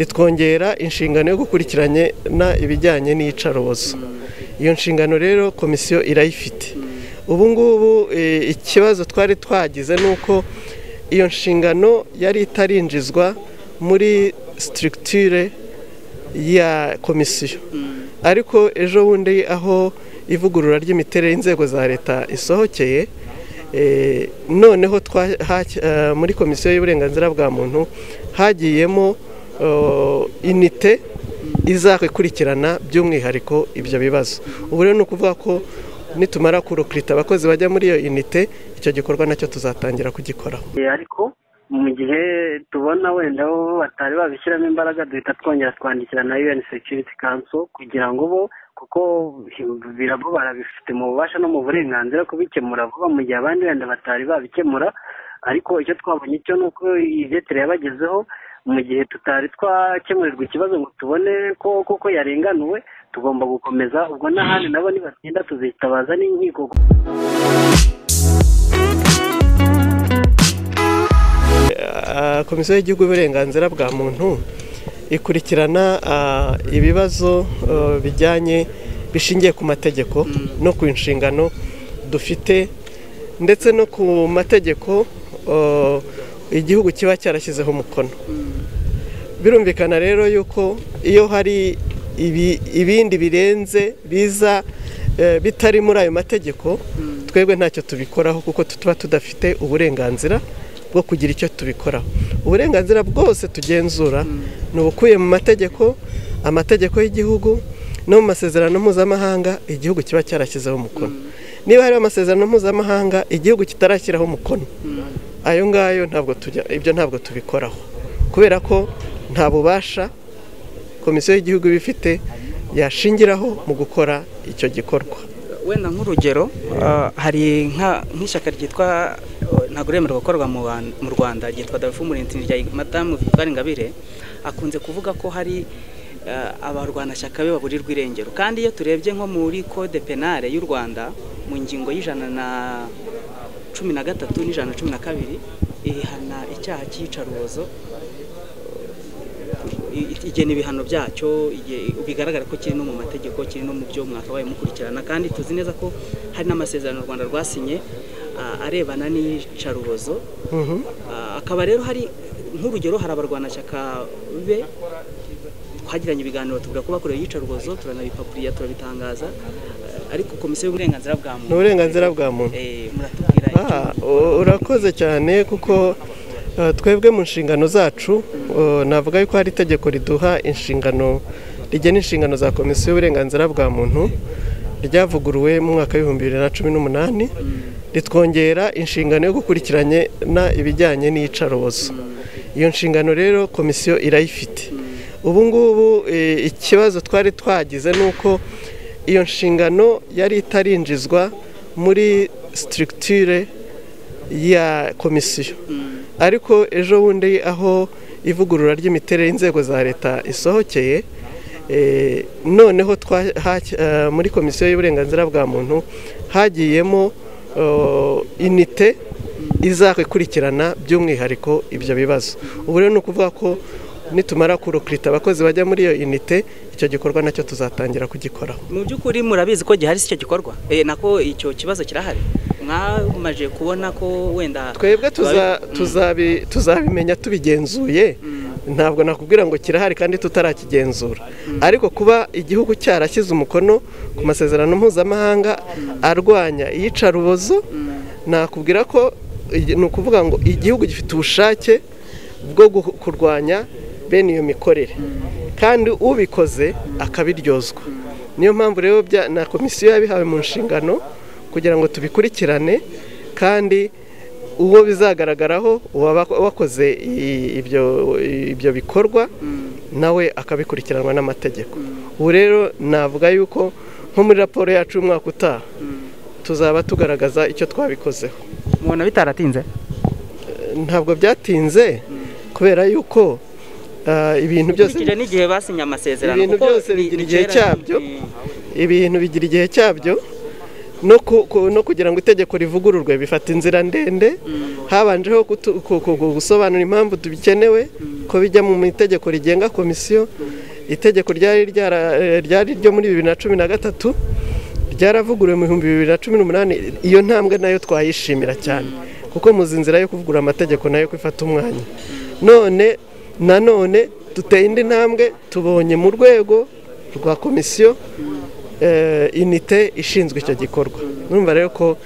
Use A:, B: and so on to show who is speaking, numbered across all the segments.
A: ritwongera inshingano yo gukurikirana ibijyanye n'iyicarubozo iyo nshingano rero komisiyo irayifite ubu ngubu ikibazo twari twagize ni uko iyo nshingano yari itarinjizwa muri sitirikitire ya komisiyo ariko ejo bundi aho ivugurura ry'imiterere y'inzego za leta isohokeye noneho muri komisiyo y'uburenganzira bwa muntu hagiyemo inite izakurikirana by'umwihariko ibyo bibazo ubu rero ni ukuvuga ko nitumara kurukirita abakozi bajya muri iyo inite icyo gikorwa nacyo tuzatangira kugikoraho
B: ariko mu gihe tubona wenda bo batari babishyiramo imbaraga duhita twongera twandikira na UN Security Council kugira ngo bo kuko birabo barabifite mu bubasha no mu burenganzira kubikemura vuba mu gihe abandi wenda batari babikemura ariko icyo twabonye cyo ni uko ibyeteri yabagezeho mu gihe tutari twakemurirwa ikibazo ngo tubone ko kuko yarenganuwe tugomba gukomeza ubwo n'ahandi nabo nibatinda tuzitabaza n'inkiko
A: komisiyo y'igihugu y'uburenganzira bwa muntu ikurikirana ibibazo bijyanye bishingiye ku mategeko no ku nshingano dufite ndetse no ku mategeko igihugu kiba cyarashyizeho umukono birumvikana rero yuko iyo hari ibindi birenze biza bitari muri ayo mategeko twebwe ntacyo tubikoraho kuko tuba tudafite uburenganzira bwo kugira icyo tubikoraho uburenganzira bwose tugenzura ni ubukuye mu mategeko amategeko y'igihugu no mu masezerano mpuzamahanga igihugu kiba cyarashyizeho umukono niba hariho amasezerano mpuzamahanga igihugu kitarashyiraho umukono ayo ngayo ntabwo tujya ibyo ntabwo tubikoraho kubera ko nta bubasha komisiyo y'igihugu iba ifite yashingiraho mu gukora icyo gikorwa
C: wenda nk'urugero hari nk'ishyaka ryitwa ntabwo remerewe gukorwa mu rwanda ryitwa dafu murensi rya madamu victoire ingabire akunze kuvuga ko hari abarwanashyaka be baburirwa irengero kandi iyo turebye nko muri kode penale y'u rwanda mu ngingo y'ijana na cumi na gatatu n'ijana na cumi na kabiri ihana icyaha cy'iyicarubozo igena ibihano byacyo bigaragara ko kiri no mu mategeko kiri no mu byo mwakabaye mukurikirana kandi tuzi neza ko hari n'amasezerano u rwanda rwasinye arebana n'iyicarubozo akaba rero hari nk'urugero hari abarwanashyaka be twagiranye ibiganiro tuvuga ko bakorewe iyicarubozo turanabipapuriya turabitangaza ariko komisiyo y'uburenganzira bwa muntu
A: uburenganzira bwa muntu
C: muratubwira
A: urakoze cyane kuko twebwe mu nshingano zacu navuga yuko hari itegeko riduha inshingano rigena inshingano za komisiyo y'uburenganzira bwa muntu ryavuguruwe mu mwaka w'ibihumbi bibiri na cumi n'umunani ritwongera inshingano yo gukurikirana ibijyanye n'iyicarubozo iyo nshingano rero komisiyo irayifite ubu ngubu ikibazo twari twagize ni uko iyo nshingano yari itarinjizwa muri sitirikitire ya komisiyo ariko ejo bundi aho ivugurura ry'imiterere y'inzego za leta isohokeye noneho muri komisiyo y'uburenganzira bwa muntu hagiyemo inite izakurikirana by'umwihariko ibyo bibazo ubu rero ni ukuvuga ko nitumara kurukirita abakozi bajya muri iyo inite icyo gikorwa nacyo tuzatangira kugikoraho
C: mu by'ukuri murabizi ko gihari si cyo gikorwa nako icyo kibazo kirahari mwamaje kubona ko wenda
A: twebwe tuzabimenya tubigenzuye ntabwo nakubwira ngo kirahari kandi tutarakigenzura ariko kuba igihugu cyarashyize umukono ku masezerano mpuzamahanga arwanya iyicarubozo nakubwira ko ni ukuvuga ngo igihugu gifite ubushake bwo kurwanya bene iyo mikorere kandi ubikoze akabiryozwa niyo mpamvu rero na komisiyo yabihawe mu nshingano kugira ngo tubikurikirane kandi uwo bizagaragaraho wakoze ibyo bikorwa nawe akabikurikiranwa n'amategeko ubu rero navuga yuko nko muri raporo yacu y'umwaka utaha tuzaba tugaragaza icyo twabikozeho
C: mubona bitaratinze
A: ntabwo byatinze kubera yuko ibintu byose
C: n'igihe basinye amasezerano
A: ibintu byose bigira igihe cyabyo ibintu bigira igihe cyabyo no kugira ngo itegeko rivugururwe bifata inzira ndende habanjeho gusobanura impamvu dukenewe ko bijya mu itegeko rigenga komisiyo itegeko ryari ryo muri bibiri na cumi na gatatu ryaravuguruwe mu bihumbi bibiri na cumi n'umunani iyo ntambwe nayo twayishimira cyane kuko muzi inzira yo kuvugura amategeko nayo kwifata umwanya none nanone duteye indi ntambwe tubonye mu rwego rwa komisiyo inite ishinzwe icyo gikorwa numva rero ko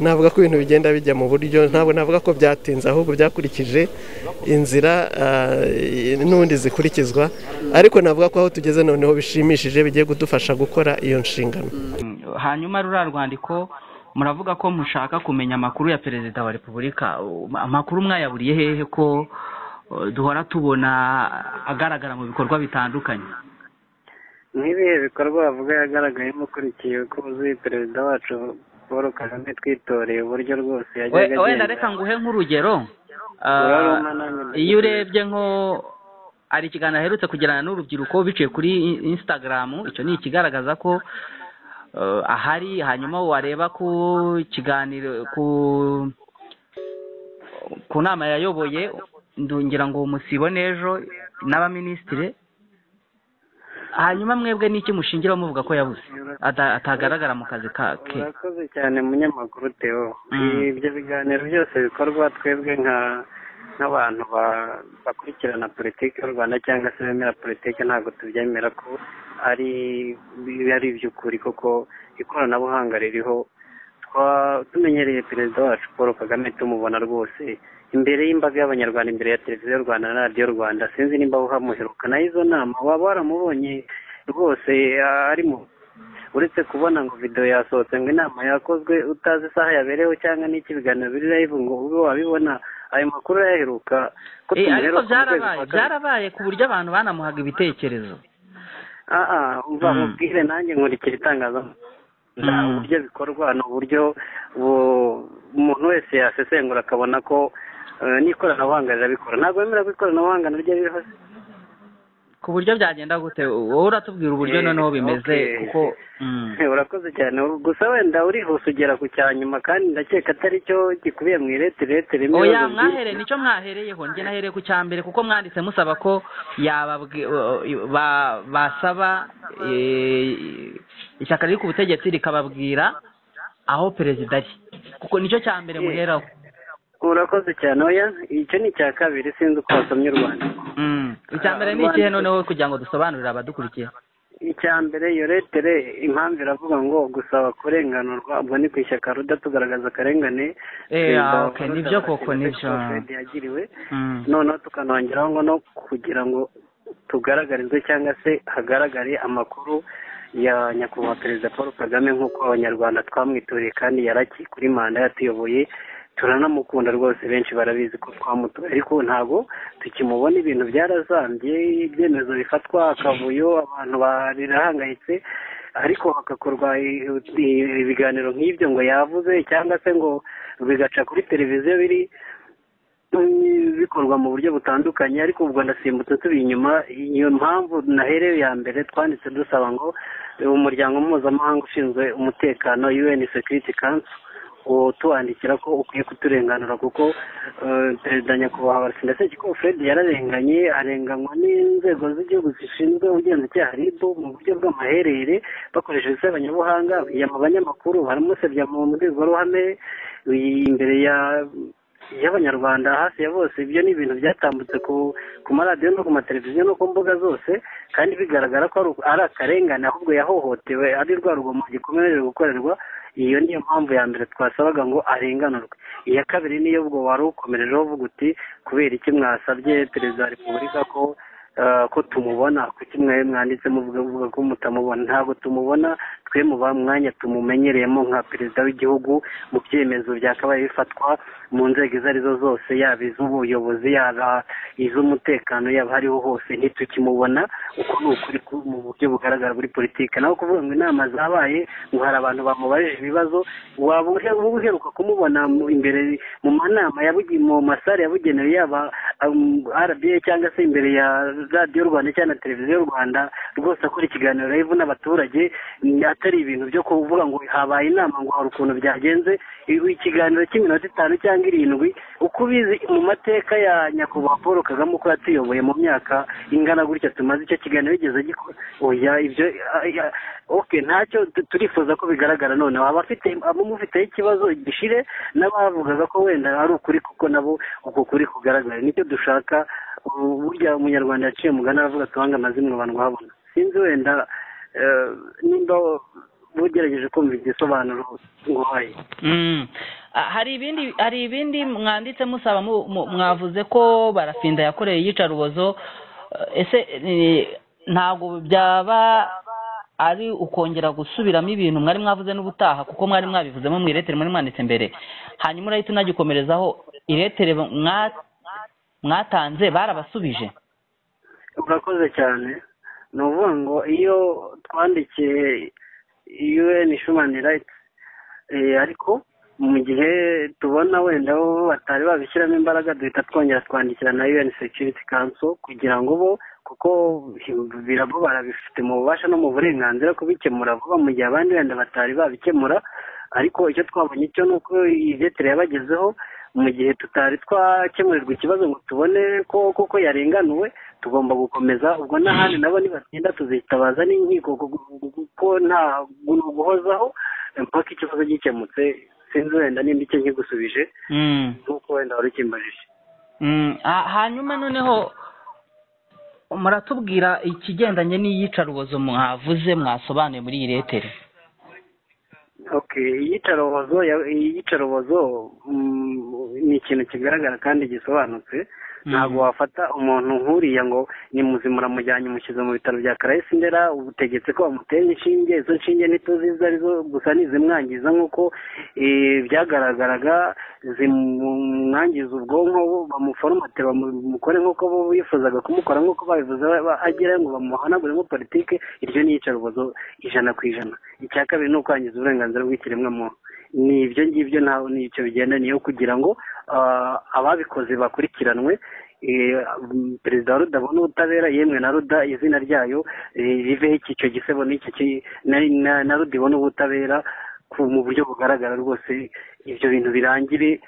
A: navuga ko ibintu bigenda bijya mu buryo ntabwo navuga ko byatinze ahubwo byakurikije inzira n'ubundi zikurikizwa ariko navuga ko aho tugeze noneho bishimishije bigiye kudufasha gukora iyo nshingano
D: hanyuma ruriya rwandiko muravuga ko mushaka kumenya amakuru ya perezida wa repubulika amakuru mwayaburiye hehe ko duhora tubona agaragara mu bikorwa bitandukanye
B: nk'ibihe bikorwa bavuga yagaragayemo ukurikiye ko uzi perezida wacu paul kagame twitoreye uburyo rwose
D: yajyaga agenda wenda reka nguhe nk'urugero iyo urebye nko hari ikiganiro aherutse kugirana n'urubyiruko biciye kuri insitagaramu icyo ni ikigaragaza ko ahari hanyuma wareba ku kiganiro ku nama yayoboye ndungira ngo musibone ejo n'abaminisitiri hanyuma mwebwe n'iki mushingira muvuga ko yabuze atagaragara mu kazi ke
B: urakoze cyane munyamakuru teo ibyo biganiro byose bikorwa twebwe nk'abantu bakurikirana politiki y'u rwanda cyangwa se bemera politiki ntabwo tubyemera ko ari iby'ukuri kuko ikoranabuhanga ririho tumenyereye perezida wacu paul kagame tumubona rwose imbere y'imbaga y'abanyarwanda imbere ya televiziyo y'u rwanda na radiyo rwanda sinzi nimba uhamuheruka na izo nama waba waramubonye rwose arimo uretse kubona ngo videwo yasohotse ngo inama yakozwe utazi isaha yabereyeho cyangwa n'iki biganiro biri live ngo ube wabibona ayo makuru yaheruka
D: ko ariko byarabaye byarabaye ku buryo abantu banamuhaga ibitekerezo
B: aha umva mubwire nanjye nkurikira itangazamakuru uburyo bikorwa ni uburyo umuntu wese yasesengura akabona ko n'ikoranabuhanga rirabikora ntabwo bemera ko ikoranabuhanga naryo ririho
D: ku buryo byagenda gute wowe uratubwira uburyo noneho bimeze kuko
B: urakoze cyane gusa wenda urihuse ugera ku cya nyuma kandi ndakeka atari cyo gikubiye mu irete irete rimwe
D: oya mwahereye nicyo mwahereyeho njye nahereye ku cya mbere kuko mwanditse musaba ko basaba ishyaka riri ku butegetsi rikababwira aho perezida ari kuko nicyo cya mbere muheraho
B: urakoze cyane oya icyo ni icya kabiri sinzi uko wasomye u rwanda
D: icya mbere ni ikihe noneho kugira ngo dusobanurire abadukurikiye
B: icya mbere iyo letere impamvu iravuga ngo gusaba kurenganurwa ubwo ni ku ishyaka ruda tugaragaza akarengane
D: nibyo koko nibyo
B: yagiriwe noneho tukanongeraho ngo no kugira ngo tugaragarizwe cyangwa se hagaragare amakuru ya nyakubahwa perezida paul kagame nk'uko abanyarwanda twamwituriye kandi yaraki kuri manda yatuyoboye turanamukunda rwose benshi barabizi ko twamutuye ariko ntabwo tukimubona ibintu byarazambye ibyemezo bifatwa akavuyo abantu barahangayitse ariko hagakorwa ibiganiro nk'ibyo ngo yavuze cyangwa se ngo bigaca kuri televiziyo biri bikorwa mu buryo butandukanye ariko ubwo ndasimbutse turi inyuma iyo mpamvu naherewe ya mbere twanditse dusaba ngo umuryango mpuzamahanga ushinzwe umutekano UN Security Council tuwandikira ko ukwiye kuturenganura kuko perezida nyakubahwa ndetse ko fred yararenganye arenganywa n'inzego z'igihugu zishinzwe ubugenzacyaha ribu mu buryo bw'amaherere bakoresheje isebanyabuhanga abanyamakuru baramusebya mu mbwirwaruhame imbere ya y'abanyarwanda hafi ya bose ibyo ni ibintu byatambutse ku maradiyo no ku mateleviziyo no ku mbuga zose kandi bigaragara ko ari akarengane ahubwo yahohotewe ari rwa rugomo gikomeje gukorerwa iyo niyo mpamvu ya mbere twasabaga ngo arenganurwe iya kabiri niyo ubwo wari ukomerejeho uvuga uti kubera iki mwasabye perezida wa repubulika ko ko tumubona kuki mwe mwanditse muvuga ko mutamubona ntabwo tumubona twe mu mwanya tumumenyereyemo nka perezida w'igihugu mu byemezo byakabaye bifatwa mu nzego izo arizo zose yaba iz'ubuyobozi yaba iz'umutekano yaba hariho hose ntitukimubona uko ni ukuri mu buryo bugaragara muri politiki naho kuvuga ngo inama zabaye ngo hari abantu bamubajije ibibazo waba uheruka kumubona imbere mu manama mu masare yabugenewe yaba rba cyangwa se imbere ya radiyo rwanda cyangwa na televiziyo rwanda rwose akora ikiganiro rebu n'abaturage atari ibintu byo kuvuga ngo habaye inama ngo hari ukuntu byagenze ikiganiro cy'iminota itanu cyangwa irindwi uko ubizi mu mateka ya nyakubahwa paul kagame uko yatuyoboye mu myaka ingana gutya tumaze icyo kiganiro yigeze gikora ibyo oke ntacyo turifuza ko bigaragara noneho abafite abamufiteho ikibazo gishire n'abavugaga ko wenda ari ukuri kuko nabo uko kuri kugaragara nicyo dushaka burya umunyarwanda yaciye mugana aravuga tubanga amazimwe abantu bahabona sinzi wenda nimba ugerageje kumva igisobanuro nguhaye
D: hari ibindi hari ibindi mwanditse musaba mwavuze ko barafinda yakoreye iyicarubozo ese ntabwo byaba ari ukongera gusubiramo ibintu mwari mwavuze n'ubutaha kuko mwari mwabivuzemo mu iretere muri mwanditse mbere hanyuma urahita unagikomerezaho iretere mwatanze barabasubije
B: urakoze cyane ni ukuvuga ngo iyo twandikiye un human rights ariko mu gihe tubona wenda batari babishyiramo imbaraga duhita twongera twandikira na un security council kugira ngo bo kuko birabubara bifite mu bubasha no mu burenganzira kubikemura vuba mu gihe abandi wenda batari babikemura ariko icyo twabonye cyo ni uko izetire yabagezeho mu gihe tutari twakemurirwa ikibazo ngo tubone ko koko yarenganuwe tugomba gukomeza ubwo n'ahandi nabo nibatinda tuzitabaza n'inkiko kuko nta guhozaho mpaka ikibazo gikemutse sinzi wenda nimba icyo nkigusubije nk'uko wenda wari ukimbajije
D: hanyuma noneho muratubwira ikigendanye n'iyicarubozo mwavuze mwasobanuye muri iyi retere
B: iyicarubozo iyicarubozo ni ikintu kigaragara kandi gisobanutse ntabwo wafata umuntu nkuriya ngo ni muzima uramujyanye umushyize mu bitaro bya karayesi ndera ubutegetse ko bamutera inshinge izo nshinge ntituzi izo arizo gusa ntizimwangiza nk'uko byagaragaraga zimwangiza ubwonko bamuforomate bamukore nk'uko bo bifuzaga kumukora nk'uko babivuze agerayo ngo bamuhanagure muri politiki iryo ni iyicarubozo ijana ku ijana icya kabiri ni ukwangiza uburenganzira bw'ikiremwamuntu ni ibyo ngibyo ntaho nicyo bigenda niyo kugira ngo ababikoze bakurikiranwe perezida wa ruda abona ubutabera yemwe na ruda izina ryayo riveho icyiciro gisebo n'iki na ruda ibona ubutabera mu buryo bugaragara rwose ibyo bintu birangire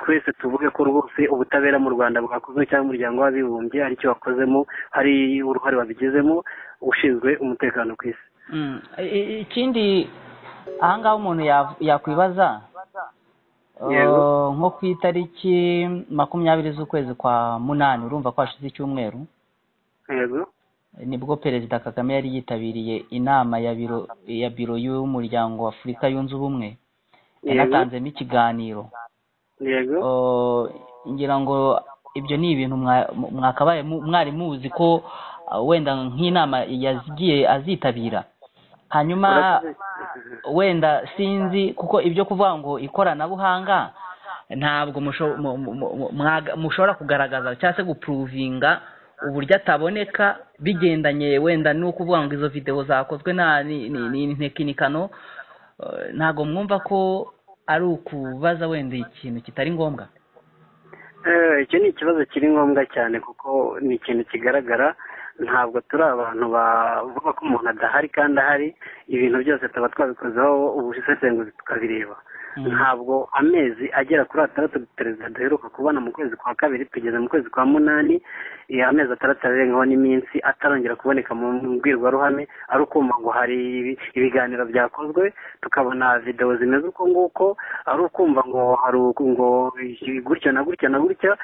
B: twese tuvuge ko rwose ubutabera mu rwanda bwakozwe cyangwa umuryango w'abibumbye aricyo wakozemo hari uruhare wabigizemo ushinzwe umutekano ku isi
D: ikindi ahangaha umuntu yakwibaza nko ku itariki makumyabiri z'ukwezi kwa munani urumva ko hashize icyumweru nibwo perezida kagame yari yitabiriye inama ya biro y'umuryango w'afurika yunze ubumwe yanatanzemo ikiganiro ngira ngo ibyo ni ibintu mwakabaye mwari muzi ko wenda nk'inama yagiye azitabira hanyuma wenda sinzi kuko ibyo kuvuga ngo ikoranabuhanga ntabwo mushobora kugaragaza cyangwa se gupuruvinga uburyo ataboneka bigendanye wenda ni ukuvuga ngo izo videwo zakozwe ni intekinikano ntabwo mwumva ko ari ukubaza wenda ikintu kitari ngombwa
B: icyo ni ikibazo kiri ngombwa cyane kuko ni ikintu kigaragara ntabwo turi abantu bavuga ko umuntu adahari kandi ahari ibintu byose tuba twabikozeho ubusesenguzi tukabireba ntabwo amezi agera kuri atandatu perezida duheruka kubona mu kwezi kwa kabiri tugeze mu kwezi kwa munani amezi atandatu arengaho n'iminsi atarongera kuboneka mu mbwirwaruhame ari ukumva ngo hari ibiganiro byakozwe tukabona videwo zimeze uko nguko ari ukumva ngo hari ngo gutya na gutya na gutya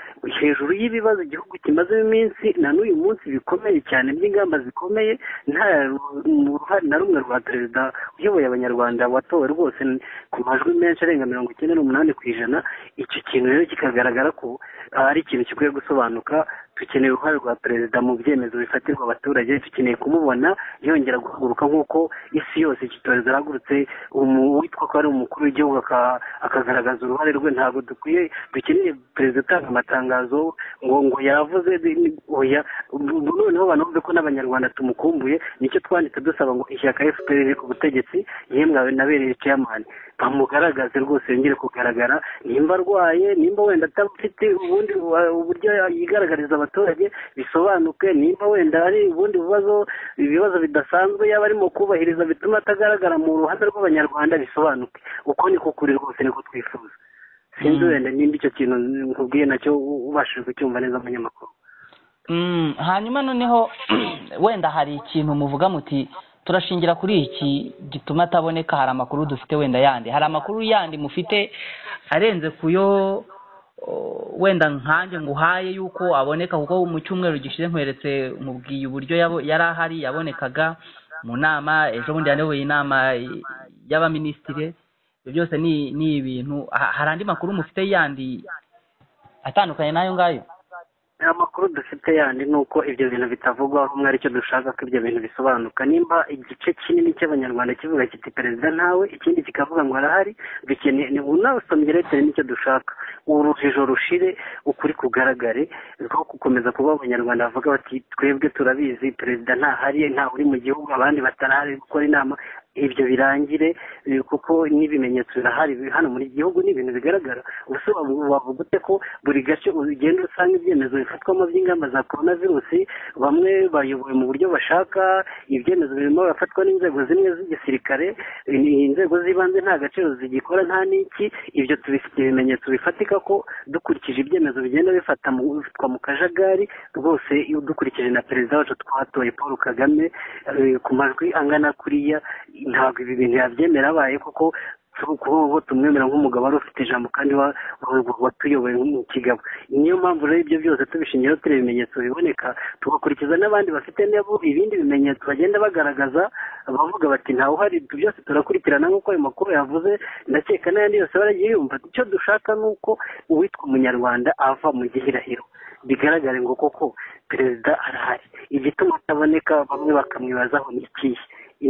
B: hejuru y'ibibazo igihugu kimazemo iminsi na n'uyu munsi bikomeye cyane by'ingamba zikomeye nta ruhare na rumwe rwa perezida uyoboye abanyarwanda watowe rwose ku majwi menshi arenga mirongo icyenda n'umunani ku ijana icyo kintu rero kikagaragara ko ari ikintu gikwiye gusobanuka dukeneye uruhare rwa perezida mu byemezo bifatirwa abaturage dukeneye kumubona yongera guhaguruka nk'uko isi yose iki cyorezo arahagurutse witwa ko ari umukuru w'igihugu akagaragaza uruhare rwe ntabwo dukwiye dukeneye perezida utanga amatangazo ngo ngo yavuze oya noneho banavuze ko n'abanyarwanda tumukumbuye nicyo twanditse dusaba ngo ishyaka fpr riri ku butegetsi yemwe nabereye ceyamani bamugaragaze rwose yongere kugaragara nimba arwaye nimba wenda adafite ubundi uburyo yigaragariza abaturage bisobanuke nimba wenda hari ubundi bibazo ibibazo bidasanzwe yaba arimo kubahiriza bituma atagaragara mu ruhande rw'abanyarwanda bisobanuke uko niko kuri rwose niko twifuza sinzi wenda nimba icyo kintu nkubwiye nacyo ubashije kucyumva neza abanyamakuru
D: hanyuma noneho wenda hari ikintu muvuga muti turashingira kuri iki gituma ataboneka hari amakuru dufite wenda yandi hari amakuru yandi mufite arenze ku yo wenda nkanjye nguhaye yuko aboneka kuko mu cyumweru gishize nkweretse mubwiye uburyo yari ahari yabonekaga mu nama ejo bundi yayoboye inama y'abaminisitiri ibyo byose ni ibintu hari andi makuru mufite yandi atandukanye n'ayo ngayo
B: amakuru dufite yandi ni uko ibyo bintu bitavugwaho rumwe aricyo dushaka ko ibyo bintu bisobanuka nimba igice kinini cy'abanyarwanda kivuga kiti perezida ntawe ikindi kikavuga ngo arahari dukeneye unawusomye leta nicyo dushaka urujijo rushire ukuri kugaragare rwo gukomeza kuba abanyarwanda bavuga bati twebwe turabizi perezida ntahari ntawe uri mu gihugu abandi batarahari gukora inama ibyo birangire kuko n'ibimenyetso birahari hano muri gihugu ni ibintu bigaragara ubuse wavuga ute ko buri gace ugenda usanga ibyemezo bifatwamo by'ingamba za korona virusi bamwe bayoboye mu buryo bashaka ibyemezo birimo birafatwa n'inzego zimwe z'igisirikare inzego z'ibanze nta gaciro zigikora nta n'iki ibyo tubifite ibimenyetso bifatika ko dukurikije ibyemezo bigenda bifatwa mu kajagari rwose dukurikije na perezida wacu twatoye paul kagame ku majwi angana kuriya ntabwo ibi bintu yabyemera abaye kuko kubo tumwemera nk'umugabo wari ufite ijambo kandi watuyoboye mu kigabo niyo mpamvu rero ibyo byose tubishingira tureba ibimenyetso biboneka tugakurikiza n'abandi bafite nabo ibindi bimenyetso bagenda bagaragaza bavuga bati ntawe uhari byose turakurikirana nk'uko ayo makuru yavuze ndakeka n'ayandi yose baragiye yumva icyo dushaka ni uko uwitwa umunyarwanda ava mu gihirahiro bigaragare ngo koko perezida arahari igituma ataboneka bamwe bakamwibazaho ni ikihe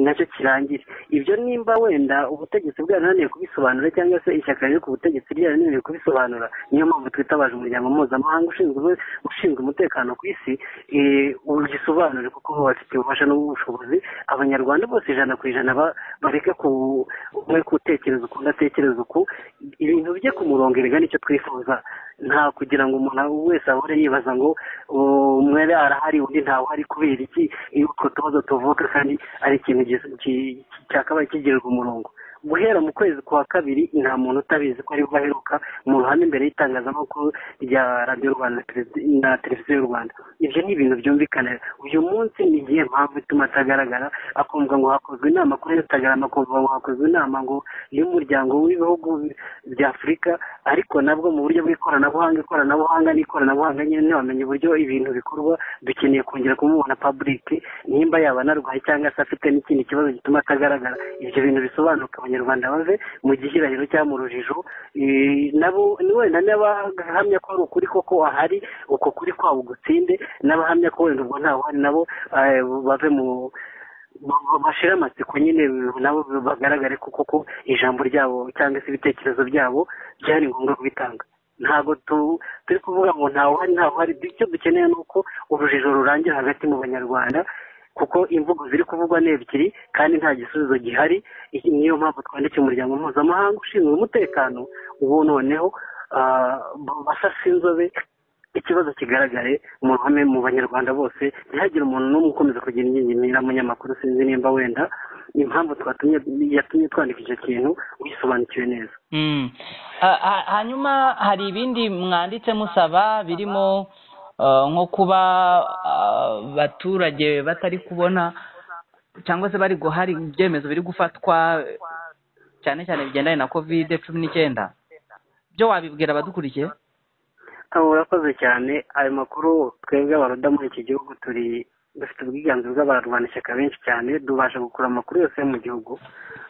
B: nacyo kirangire ibyo nimba wenda ubutegetsi bwarananiye kubisobanura cyangwa se ishyaka riri ku butegetsi ryarananiye kubisobanura niyo mpamvu twitabaje umuryango mpuzamahanga ushinzwe ushinzwe umutekano ku isi ugisobanure kuko bafite ububasha n'ubushobozi abanyarwanda bose ijana ku ijana bareke umwe gutekereza uku udatekereza uku ibintu bijye ku murongo erega nicyo twifuza nta kugira ngo umuntu wese ahore yibaza ngo umwe arahari undi ntawe uhari kubera iki iyo utwo tubazo tuvuka kandi ari ikintu cyakabaye kigirirwa umurongo guhera mu kwezi kwa kabiri nta muntu utabizi ko aribwo aheruka mu ruhame imbere y'itangazamakuru rya radiyo rwanda na televiziyo y'u rwanda ibyo ni ibintu byumvikana uyu munsi ni igihe mpamvu ituma atagaragara akumva ngo hakozwe inama kuri instagram akumva ngo hakozwe inama ngo y'umuryango w'ibihugu bya afurika ariko nabwo mu buryo bw'ikoranabuhanga ikoranabuhanga n'ikoranabuhanga nyine ntiwamenye uburyo ibintu bikorwa dukeneye kongera kumubona paburike nimba yaba anarwaye cyangwa se afite n'ikindi kibazo gituma atagaragara ibyo bintu bisobanuka abanyarwanda bave mu gihirahiro cyangwa mu rujijo nabo wenda n'abahamya ko ari ukuri koko ahari uko kuri kwabo gutsinde n'abahamya ko wenda ubwo ntawe uhari nabo bave mu bashira amatsiko nyine nabo bagaragare ko koko ijambo ryabo cyangwa se ibitekerezo byabo byari ngombwa kubitanga ntabwo turi kuvuga ngo ntawe uhari ntawe uhari icyo dukeneye ni uko urujijo rurangira hagati mu banyarwanda kuko imvugo ziri kuvugwa ni ebyiri kandi nta gisubizo gihari niyo mpamvu twandikiye umuryango mpuzamahanga ushinzwe umutekano ubu noneho basasa inzobe ikibazo kigaragare mu ruhame mu banyarwanda bose ntihagire umuntu n'umwe ukomeza kugira ingingimira munyamakuru sinzi nimba wenda impamvu twatumye yatumye twandika icyo kintu uyisobanukiwe neza
D: hanyuma hari ibindi mwanditse musaba birimo nko kuba abaturage batari kubona cyangwa se bari guhari ibyemezo biri gufatwa cyane cyane bigendanye na kovide cumi n'icyenda byo wabibwira abadukurikiye
B: urakoze cyane ayo makuru twebwe abaruda muri iki gihugu turi dufite ubwiganze bw'abarwanashyaka benshi cyane tubasha gukura amakuru yose yo mu gihugu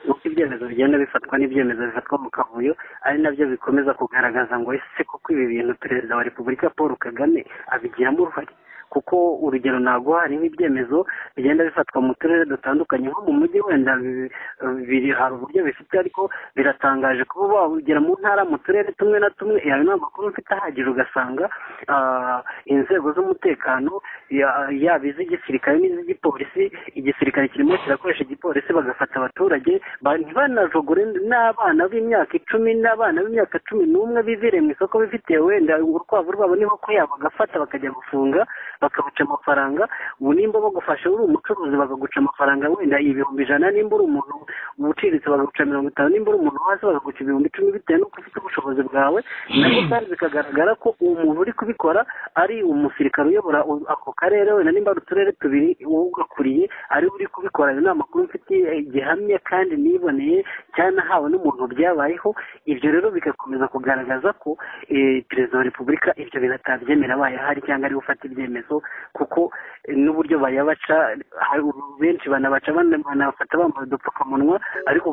B: nuko ibyemezo bigenda bifatwa n'ibyemezo bifatwa mu kavuyo ari nabyo bikomeza kugaragaza ngo ese koko ibi bintu perezida wa repubulika paul kagame abigiramo uruhare kuko urugero ntabwo hariho ibyemezo bigenda bifatwa mu turere dutandukanye nko mu mujyi wenda biri hari uburyo bifite ariko biratangaje kuba wagera mu ntara mu turere tumwe na tumwe yawe nta makuru mfite ahagije ugasanga inzego z'umutekano yaba iz'igisirikare n'iz'igipolisi igisirikare kirimo kirakoresha igipolisi bagafata abaturage ntibanajogore n'abana b'imyaka icumi n'abana b'imyaka cumi n'umwe bivire mu isoko bifitiye wenda urukwavu rwabo n'inkoko yabo bagafata bakajya gufunga bakaguca amafaranga ubu nimba bagufashe uri umucuruzi bakaguca amafaranga wenda ibihumbi ijana nimba uri umuntu ubuciritse bakaguca mirongo itanu nimba uri umuntu hasi bakaguca ibihumbi icumi bitewe n'uko ufite ubushobozi bwawe nabwo kandi bikagaragara ko uwo muntu uri kubikora ari umusirikare uyobora ako karere wenda nimba ari uturere tubiri uwo ugakuriye ari uri kubikora ayo ni amakuru mfitiye gihamya kandi niboneye cyanahawe n'umuntu byabayeho ibyo rero bigakomeza kugaragaza ko perezida wa repubulika ibyo bintu atabyemera abaye ahari cyangwa ari gufata ibyemezo kuko n'uburyo bayabaca benshi banabaca banafata bambaye udupfukamunwa ariko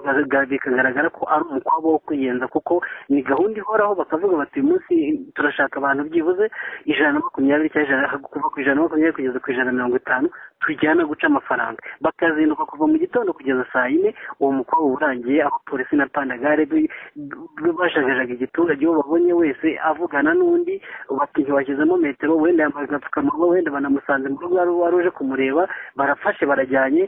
B: bikagaragara ko ari umukwabo wo kwiyenza kuko ni gahunda ihoraho bakavuga bati uyu munsi turashaka abantu byibuze ijana na makumyabiri cyangwa kuva ku ijana na makumyabiri kugeza ku ijana na mirongo itanu tujyana guca amafaranga bakazinduka kuva mu gitondo kugeza saa yine uwo mukobwa urangiye abapolisi na pandagare bashagajaga igiturage uwo babonye wese avugana n'undi bati ntibashyizemo metero wenda yambaye agapfukamunwa wenda banamusanze mu rugo wari uje kumureba barafashe barajyanye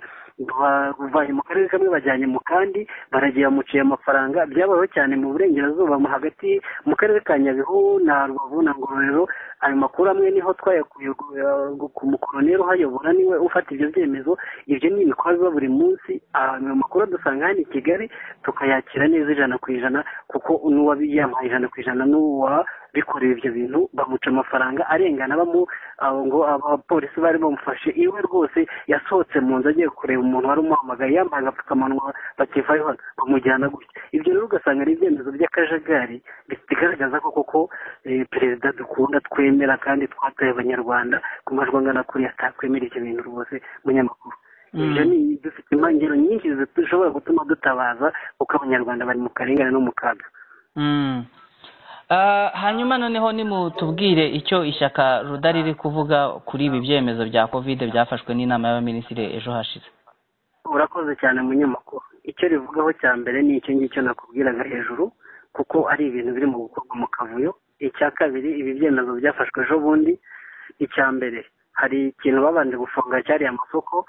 B: bavanye mu karere kamwe bajyanye mu kandi baragiye bamuciye amafaranga byabayeho cyane mu burengerazuba mu hagati mu karere ka nyabihu na rubavu na ngororero ayo makuru amwe niho twayakuye ku mukoroneri uhayobora niwe ufata ibyo byemezo ibyo ni ibikorwa buri munsi ayo makuru dusanga hano i kigali tukayakira neza ijana ku ijana kuko n'uwabiyamuhaye ijana ku ijana n'uwa bikorera ibyo bintu bamuca amafaranga arengana bamu ngo abapolisi bari bamufashe iwe rwose yasohotse mu nzu agiye kureba umuntu wari umuhamagaye yambaye agapfukamunwa bakivaye bamujyana gutya ibyo rero ugasanga ari ibyemezo by'akajagari bigaragaza ko koko perezida dukunda twemera kandi twatoye abanyarwanda ku majwi angana kuriya atakwemera ibyo bintu rwose munyamakuru ibyo ni dufite impangiro nyinshi zishobora gutuma dutabaza kuko abanyarwanda bari mu karengane no mu kaga
D: hanyuma noneho nimutubwire icyo ishyaka rudari riri kuvuga kuri ibi byemezo bya kovide byafashwe n'inama y'abaminisitiri ejo hashize
B: urakoze cyane munyamakuru icyo rivugaho cya mbere ni icyo ngicyo nakubwiraga hejuru kuko ari ibintu biri mu gukorwa mu kavuyo icya kabiri ibi byemezo byafashwe ejo bundi icya mbere hari ikintu babanje gufunga cyariye amasoko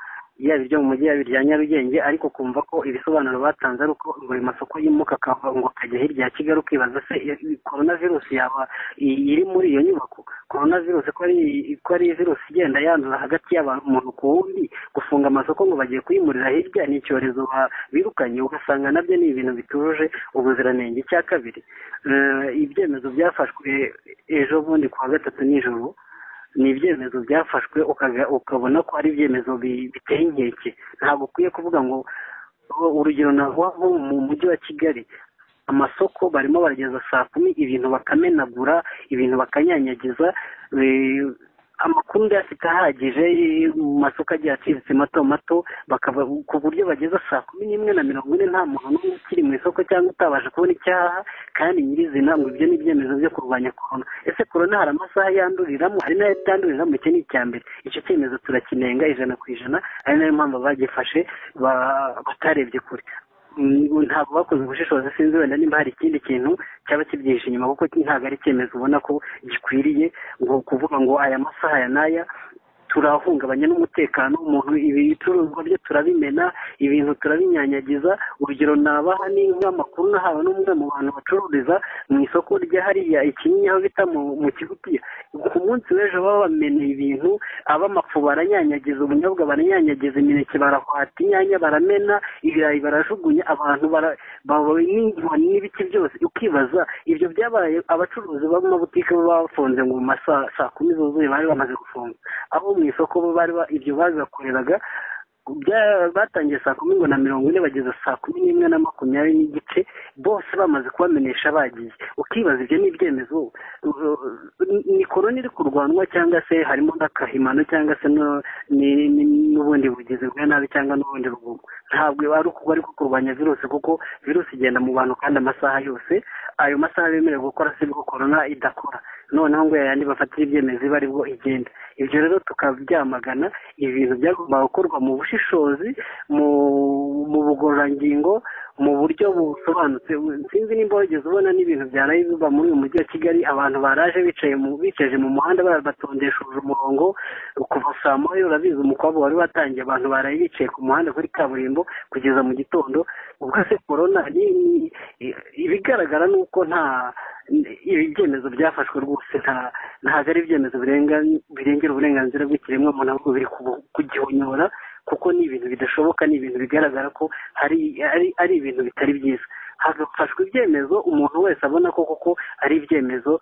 B: yaba ibyo mu mujyi yaba irya nyarugenge ariko kumva ko ibisobanuro batanze ari uko ngo ayo masoko yimuka akava ngo akajya hirya ya kigali ukibaza se korona virusi yaba iri muri iyo nyubako korona virusi ko ari virusi igenda yanduza hagati y'abantu ku wundi gufunga amasoko ngo bagiye kuyimurira hirya ni icyorezo birukanye ugasanga nabyo ni ibintu bituje ubuziranenge icya kabiri ibyemezo byafashwe ejo bundi ku wa gatatu nijoro ni ibyemezo byafashwe ukabona ko ari ibyemezo biteye inkeke ntabwo ukwiye kuvuga ngo urugero ntabwo mu mujyi wa kigali amasoko barimo barageza saa kumi ibintu bakamenagura ibintu bakanyanyagiza amakuru ndayafite ahagije mu masoko agiye aciriritse mato mato bakaba ku buryo bageza saa kumi n'imwe na mirongo ine nta muntu n'umwe ukiri mu isoko cyangwa utabasha kubona icyaha kandi nyirizina ngo ibyo ni ibyemezo byo kurwanya korona ese korona hari amasaha yanduriramo hari n'ayo itanduriramo icyo ni icya mbere icyo cyemezo turakinenga ijana ku ijana ari nayo mpamvu bagifashe batarebye kure ntabwo bakoze ubushishozi sinzi wenda nimba hari ikindi kintu cyaba kibyihishe inyuma kuko ntabwo ari icyemezo ubona ko gikwiriye ngo kuvuga ngo aya masaha aya n'aya turahungabanya n'umutekano umuntu ibicuruzwa bye turabimena ibintu turabinyanyagiza urugero nabaha ni nk'amakuru nahawe n'umwe mu bantu bacururiza mu isoko rya hariya ikinini aho bita mu kigutiya ku munsi w'ejo baba bameneye ibintu ab'amafu baranyanyagiza ubunyobwa baranyanyagiza imineke barahwata inyanya baramena ibirayi barajugunya abantu n'inkoni n'ibiti byose ukibaza ibyo byabaye abacuruzi b'amabutike bafunze ngo mu masaha saa kumi zuzuye bari bamaze gufunga abo mu isoko bari ibyo babibakoreraga batangiye saa kumi ngo na mirongo ine bageza saa kumi n'imwe na makumyabiri n'igice bose bamaze kubamenyesha bagiye ukibaza ibyo ni ibyemezo ni korona iri kurwanwa cyangwa se harimo n'akahimano cyangwa se n'ubundi bugizi bwa nabi cyangwa n'ubundi rugomo ntabwo ari ukuba ari kurwanya virusi kuko virusi igenda mu bantu kandi amasaha yose ayo masaha bemerewe gukora sibwo korona idakora noneho ngo yayandi bafatira ibyemezo iba aribwo igenda ibyo rero tukabyamagana ibintu byagomba gukorwa mu bushishozi mu bugororangingo mu buryo busobanutse sinzi nimba wigeze ubona n'ibintu byaraye biba muri uyu mujyi wa kigali abantu baraje bicaye bicaje mu muhanda batondesheje umurongo kuva saa moya urabizi umukobwa wari watangiye abantu baraye bicaye ku muhanda kuri kaburimbo kugeza mu gitondo ubwo se korona ibigaragara ni uko nta ibi byemezo byafashwe rwose ntabwo ari ibyemezo birengera uburenganzira bw'ikiremwa muntu ahubwo biri kugihonyora kuko ni ibintu bidashoboka ni ibintu bigaragara ko ari ibintu bitari byiza hagafashwa ibyemezo umuntu wese abona ko koko ari ibyemezo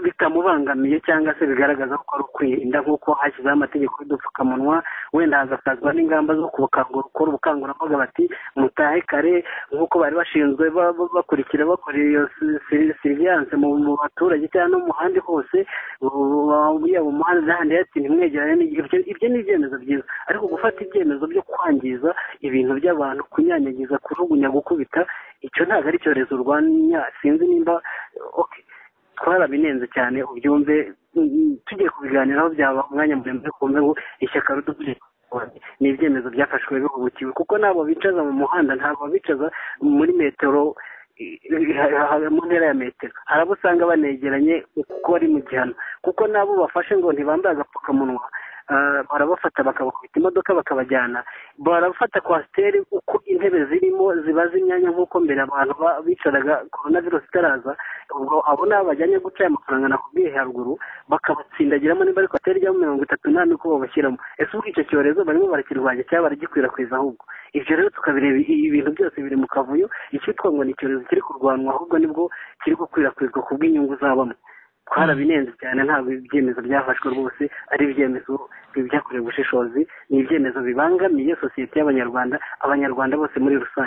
B: bitamubangamiye cyangwa se bigaragaza ko ari ukwirinda nk'uko hashyizeho amategeko y'udupfukamunwa wenda hagafazwa n'ingamba zo gukora ubukangurambaga bati mutahe kare nk'uko bari bashinzwe bakurikira bakora iyo siriviyanse mu baturage cyangwa no mu handi hose yaba umuhanda n'ahandi hatsinda imwegerane ibyo ni ibyemezo byiza ariko gufata ibyemezo byo kwangiza ibintu by'abantu kunyanyagiza kujugunya gukubita icyo ntabwo ari icyorezo urwanya sinzi nimba twarabirenze cyane ubyumve tugiye kubiganiraho byaba umwanya muremure kumve ngo ishyaka rudukuye ni ibyemezo byafashwe bihubukiwe kuko ntabwo bicaza mu muhanda ntabwo bicaza muri metero mu ntera ya metero hari abo usanga banegeranye kuko bari mu gihano kuko n'abo bafashe ngo ntibambaye agapfukamunwa barabafata bakabakubita imodoka bakabajyana barabafata kwasiteri uko intebe zirimo ziba z'imyanya nk'uko mbere abantu bicaraga korona virusi itaraza ubwo abo ni abajyanye guca aya mafaranga nakubwiye haruguru bakabatsindagiramo niba ari kwasiteri ijyamo mirongo itatu n'ane uko babashyiramo ese ubwo icyo cyorezo barimo barakirwanya cyangwa baragikwirakwiza ahubwo ibyo rero tukabireba ibintu byose biri mu kavuyo icyitwa ngo ni icyorezo kiri kurwanwa ahubwo nibwo kiri gukwirakwizwa ku bw'inyungu z'abamwe twarabirenze cyane ntabwo ibyemezo byafashwe rwose ari ibyemezo byakorewe ubushishozi ni ibyemezo bibangamiye sosiyete y'abanyarwanda abanyarwanda bose muri rusange